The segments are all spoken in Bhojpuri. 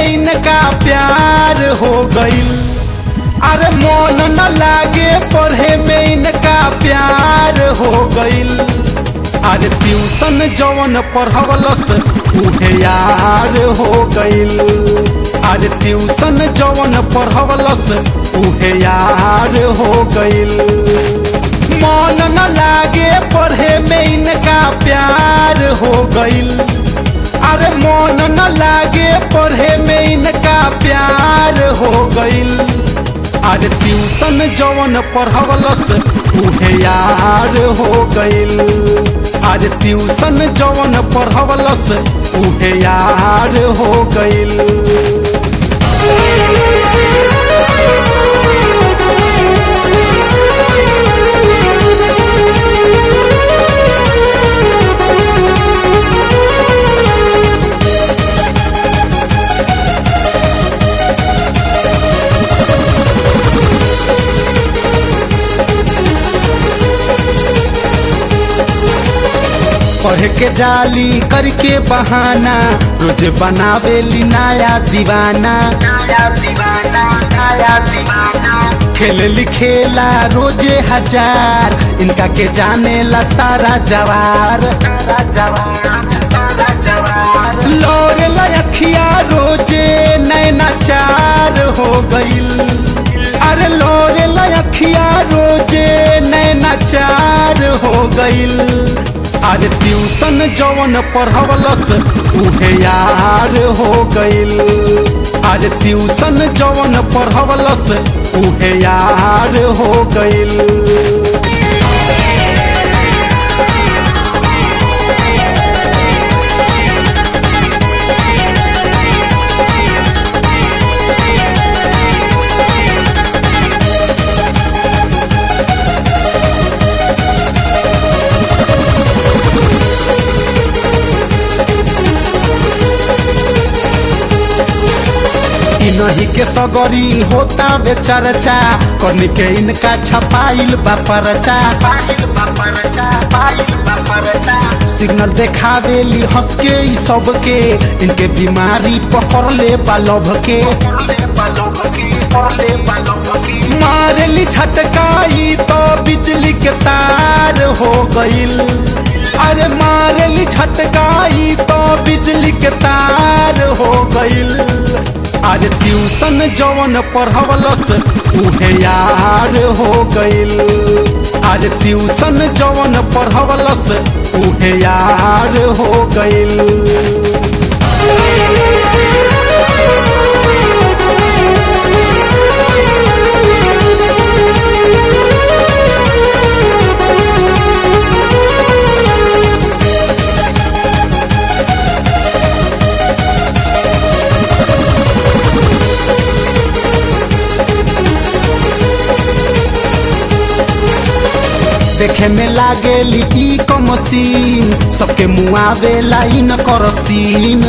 में इनका प्यार हो गईल अरे मन न लागे पढ़े में इनका प्यार हो गईल अरे ट्यूशन जवन पढ़वलस उहे यार हो गईल अरे ट्यूशन जवन पढ़वलस उहे यार हो गईल मन न लागे पढ़े में इनका प्यार हो गईल अरे मन न लागे पढ़े में इनका प्यार हो गईल अरे ट्यूशन जवन पढ़वलस उहे यार हो गईल अरे ट्यूशन जवन पढ़वलस उहे यार हो गईल पढ़ के जाली करके बहाना रोज बनावेली नया दीवाना खेल खेला रोजे हजार इनका के जाने ला सारा जवार लोरे लखिया रोजे नैना चार हो गईल अरे लोरे लखिया रोजे नैना चार हो गईल अरे ट्यूशन जवन पढ़वलस उहे यार हो गईल अरे ट्यूशन जवन पढ़वलस उहे यार हो गईल इनही के सगरी होता बे चर्चा कन के इनका छपाइल बा परचा सिग्नल देखावेली हंस के ई सबके इनके बीमारी पकड़ ले बा लभ के मारेली छटकाई तो बिजली के तार हो गईल अरे मारेली छटकाई तो बिजली के तार हो गईल अरे ट्यूशन जवन पढ़वलस उहे यार हो गईल अरे ट्यूशन जवन पढ़वलस उहे यार हो गईल देखे में लागेली ई को मशीन सबके मुआवे लाइन कर सीन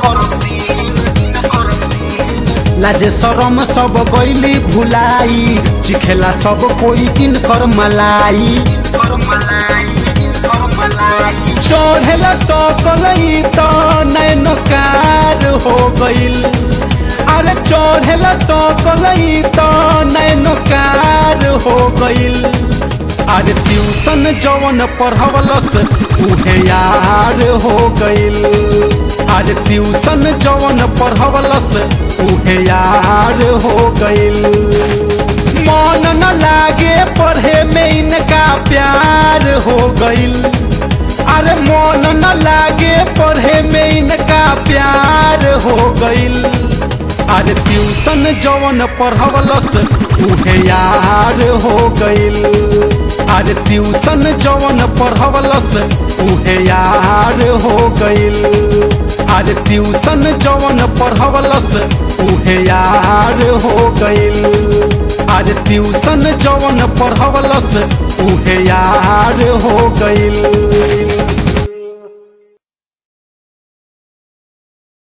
लाजे शरम सब गईली भुलाई चिखेला सब कोई इनकर मलाई चढ़ेला सकलई तो नैनकार हो गईल अरे चढ़ेला सकलई तो नैनकार हो गईल अरे ट्यूशन जवन पढ़वलस उहे यार हो गईल अरे ट्यूशन जवन पढ़वलस उहे यार हो गईल मन न लागे पढ़े में इनका प्यार हो गईल अरे मन न लागे पढ़े में इनका प्यार हो गईल अरे ट्यूशन जवन पढ़वलस उहे यार हो गईल अरे ट्यूशन जवन पढ़वलस उहे यार हो गईल अरे ट्यूशन जवन पढ़वलस उहे यार हो गईल अरे ट्यूशन जवन पढ़वलस उहे यार हो गईल